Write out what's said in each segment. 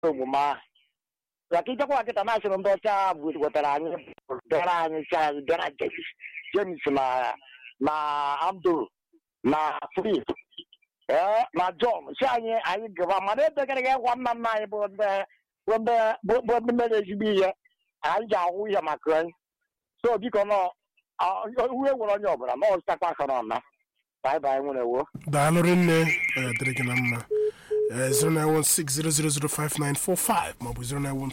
omume ahụ maka ichekwa kịta na asịrị ndị ọcha bụ wetara anyị bịara anyị si anyị bịara James James na na Abdul na Free ee na John si anyị anyị gaba mana edegara ya gwa nna nna anyị bụ ndị bụ ndị bụ- bụ ndị mere ezigbo ihe anyị ji ahụ ihe maka anyị so biko nọ uwe nwere onye ọbụla na ọzụtakwa aka na ọna bye bye nwere wo daalụ rinne ọ ya dịrị gị na mma Eh, 09160005945 maọbụ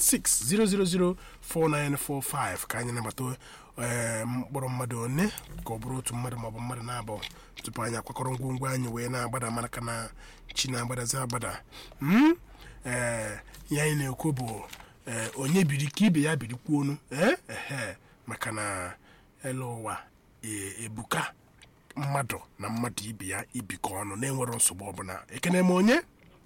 09160004945 ka anyị nabata eh, mkpọrọ mmadụ one ka ọ bụrụ otu mmadụ maọbụ mmadụ na-abụ tupu anyị akwakọrọ ngwongwo anyị wee na-agbada maka na chi na-agbadazi agbada Mm? Eh, ihe anyị na-ekwu bụ eh, onye biri ka ibe ya birikwuonu eh? ehe maka na elu ụwa e- ebuka mmadụ na mmadụ ibe ya ibikọ ọnụ na-enwero nsogbu ọbụla ekene m onye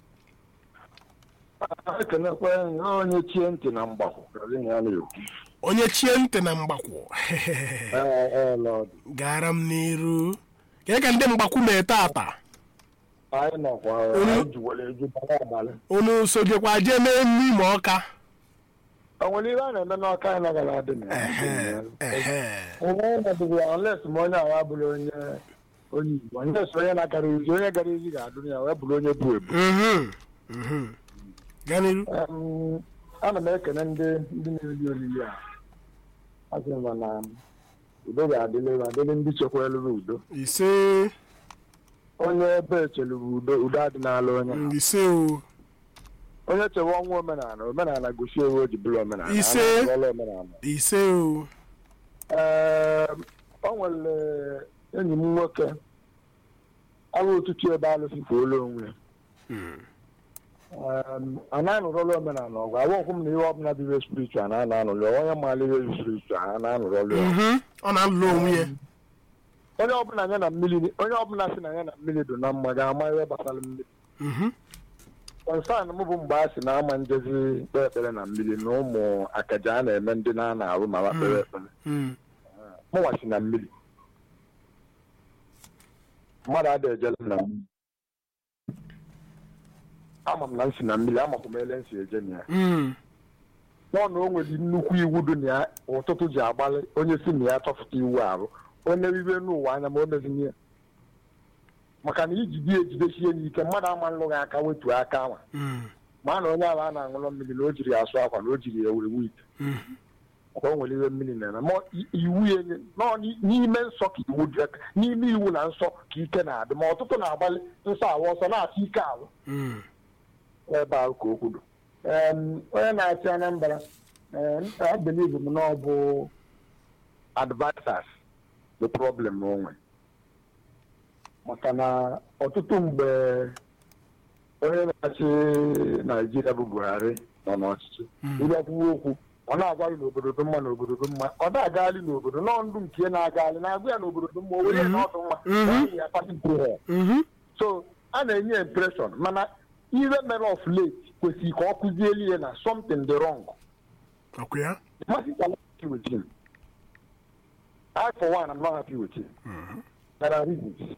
ekenekwa ya onye chie ntị na mgbakọ karịa ya na-ekwu onye chie ntị na mgbakwụ Ee, ee, Lord. gara m n'iru kee ka ndị mgbakwu na-ete ata anyị nọkwa anyị juwere eju bara abalị unu sojekwa jee n'elu ime ọka o nwere ihe a na-eme n'ọka anyị nagara adị na ehe ehe onye ọnọdụ ya unless ma onye agha bụrụ onye onye igbo unless onye na-agara izi onye gara izi ga-adụ ya wee bụrụ onye bụ ebu Mhm, mhm. gaa n'iru Em, ana m ekene ndị ndị na-eli olili a asị m na udo ga-adịlị adịlị ndị chekwalụ udo ise onye ebe echeluru udo udo adịnala onye ise o onye chewe ọnwa omenala omenala gosi ewu o ji bụrụ omenala Ise. A na-agọla omenala ise o Ee, o nwere enyi m nwoke arụ ụtụtụ ebe alụsị fuola onwe ya Mm. Em, a na-anụrọla omenala ọgụ agwakwụ m na ihe ọbụla bụ ihe spiritual na a na-anụrụ ya onye maara ihe spiritual a na-anụrọla ya Mhm. ọ na-alụ onwe ya onye ọbụla ya na mmiri onye ọbụla si na ya na mmiri dị na mma ga-ama ihe gbasara mmiri Mhm. kọnsan m bụ mgbe a sị na ama njezi kpee ekpere na mmiri na ụmụ akaja a na-eme ndị na-ana arụ ma kpere ekpere Mm. mụnwa si na mmiri mmadụ ada ejele m na mmiri ama m na m si na mmiri amakwa m ele m si eje na ya Mm. nọ na o nwere nnukwu iwu dị na ya ụtụtụ ji agbalị onye si na ya chọpụta iwu arụ onye ribe n'ụwa anya ma o mezinye ya maka na iji di ejidesie n'ike mmadụ ama nlụghị aka wetuo aka anwa Mm. ma na onye ala a na-aṅụrọ mmiri na o jiri ya asụ akwa na o jiri ya were wite Mm. ọkwa o nwere ihe mmiri na-eme ma i- iwu ya enye nọ n'i- n'ime nsọ ka iwu dị n'ime iwu na nsọ ka ike na-adị ma ọtụtụ na-agbalị nsọ awa ọsọ na-achọ ike alụ Mm. ebe ahụ ka o kwuru Em, onye na-achị Anambra abelieve m na ọ bụ advisers the problem na onwe maka na ọtụtụ mgbe onye na-achị Naijiria bụ Buhari nọ n'ọchịchị ịbịa kwuwe okwu ọ na-agwaghị n'obodo dị mma n'obodo dị mma ọ na-agagharị n'obodo nọ ndụ nke na-agagharị na-agwa ya n'obodo dị mma o were ya na ọdụ mma n'ihi ya party pro Mhm. so a na-enye impression mana ihe mere of late kwesịrị ka ọ kụzieli ya na something dị wrong ọkwa ya masses are not happy with him I for one am not happy with him there are reasons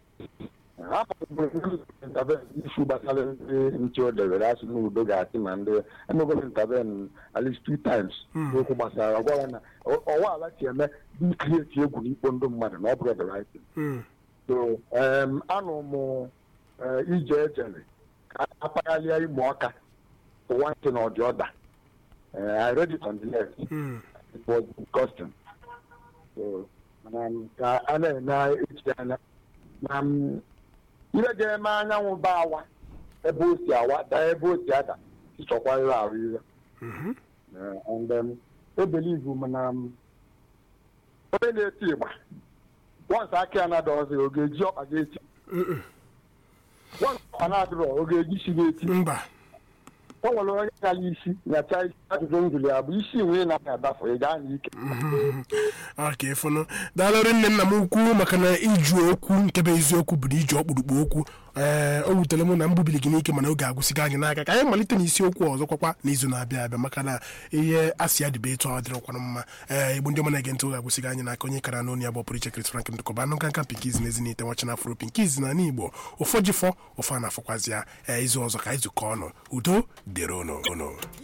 isu gbasara ndị nche o debere asị n'udo ga-achị ma ndị emegolo interven at least two times okwu gbasara ọgwa ya na ọwa ala si eme dị krieti egwu n'ikpo ndị mmadụ na ọ bụrụ the right thing Mm. so um, anụ m eh, ije ejere ka apaghalịa ime ọka for one thing or the other uh, I read it on the left Mm. it was disgusting so um, ka a na-ene echi anya na m, ihe ga-eme anyanwụ ba awa ebe o si awa daa ebe o si ada ịchọkwa ihe ahụ ihe Mhm. Eh, and um, ebelieve m na m, onye na-eti ịgba once aka ya na-ada ọzọ ọ ga-eji ọkpa ga-eti Mm-mm. once ọkpa na-adịrọ ọ ga-eji isi ga-eti mba o nwere onye gara isi nyacha isi ajụjụ njụli ya bụ isi nwee na adafu ị gaa n'ike aka ịfụnụ daalụrị nne nna m ukwu maka na iju okwu nke bụ eziokwu bụ na iji ọkpụrụkpụ okwu ee o wutere m na mbubili gị n'ike mana oge agwụsịgo anyị n'aka ka anyị malite n'isiokwu ọzọ kwakwa n'izu na-abịa abịa maka na ihe asị ya dịbe etu ọ dịrịkwana mma ee igbo ndị ọma na-ege ntị oge agwụsịgo anyị n'aka onye kara n'onu ya bụ pụrụ iche Chris Frank ndụkọba anụ nkanka pinkiz na ezinite nwachi na afro pinkiz na n'igbo ụfọdụ fọ ụfọ na-afọkwazi ya ee izu ọzọ ka anyị zukọ ọnụ udo dịrị unu